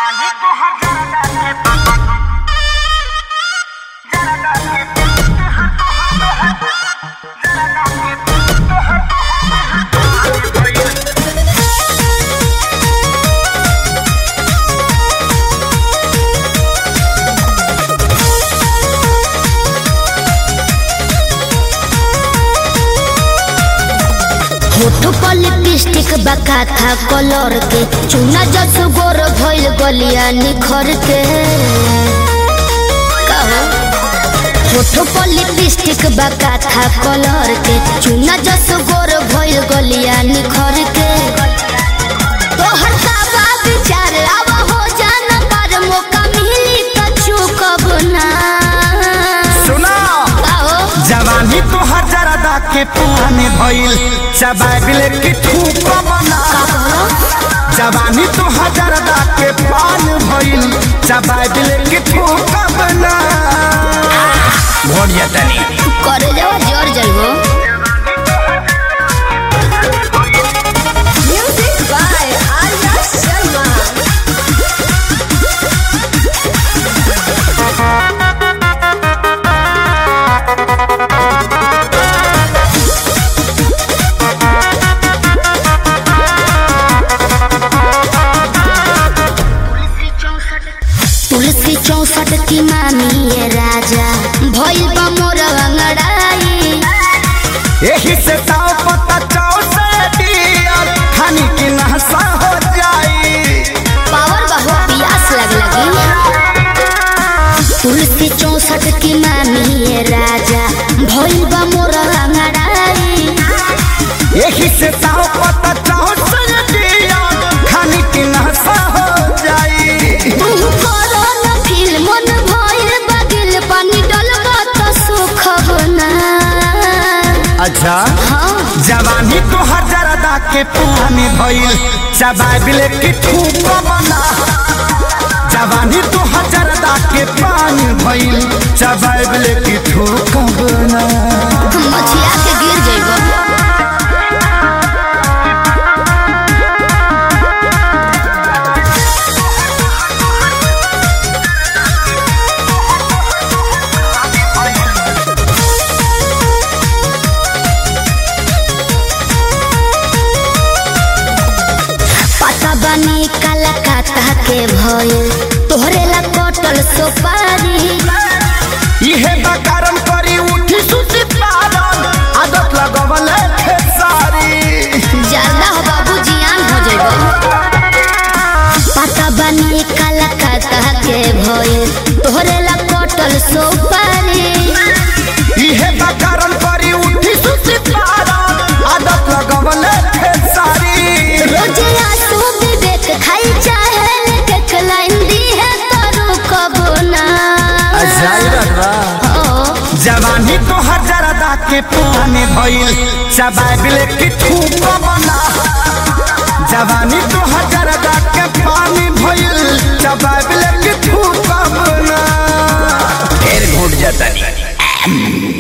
होठ पर लिपस्टिक बका था कलर के चुना जस गोर भइल गलिया निखर के कहो होठ पर लिपस्टिक बका था कलर के चुना जस गोर भइल गलिया निखर के तोहर साबा विचार अब हो जाना पर मौका मिली त चूकब ना सुना कहो जवानी तो हजारदा के पुराने भइल चबाबिल की ठूक बना जवानी तो हजारदा के पान भइल चबाबिल की ठूक बना घोड़ तनी करे जाओ जोर जाइबो Music by Arya Sharma. तुलसी चौसठ की मामी ये राजा भइल बा मोर अंगड़ाई यही से ताव पता चाव से दियर खानी की नहसा हो जाई पावर बहु पियास लग लगी तुलसी चौसठ की मामी ये राजा भइल बा मोर अंगड़ाई यही से ताव पता चाव से दियर खानी की नहसा हो जाई तू करो न फील मन भइल बगिल पानी डलबा त सुख बना अच्छा हाँ जवानी तो हजारदा के पुराने भइल चबाबिल की ठूक बना जवानी तो हजारदा के पानी भइल चबाबिल की ठूक बना मछिया के गिर जइबो पता बनी कलकत्ता के भइल तोहरे ला कटल सुपारी इहे बकारम करी उठी सुती पारन आदत लगवल खेसारी ज्यादा हो बाबू जियान हो जइबो पता बनी कलकत्ता के भइल तोहरे ला कटल सुपारी इहे बकारम करी उठी सुती पारन आदत लगवल खेसारी रोज आंसू विवेक खाई चाहे देख लाइन दी है करू कबो ना ओ जवानी तो हजारदा के पुराने भइल चबाबिल की ठूक बना जवानी तो हजारदा के पानी भइल चबाबिल की ठूक बना फिर घुट जाता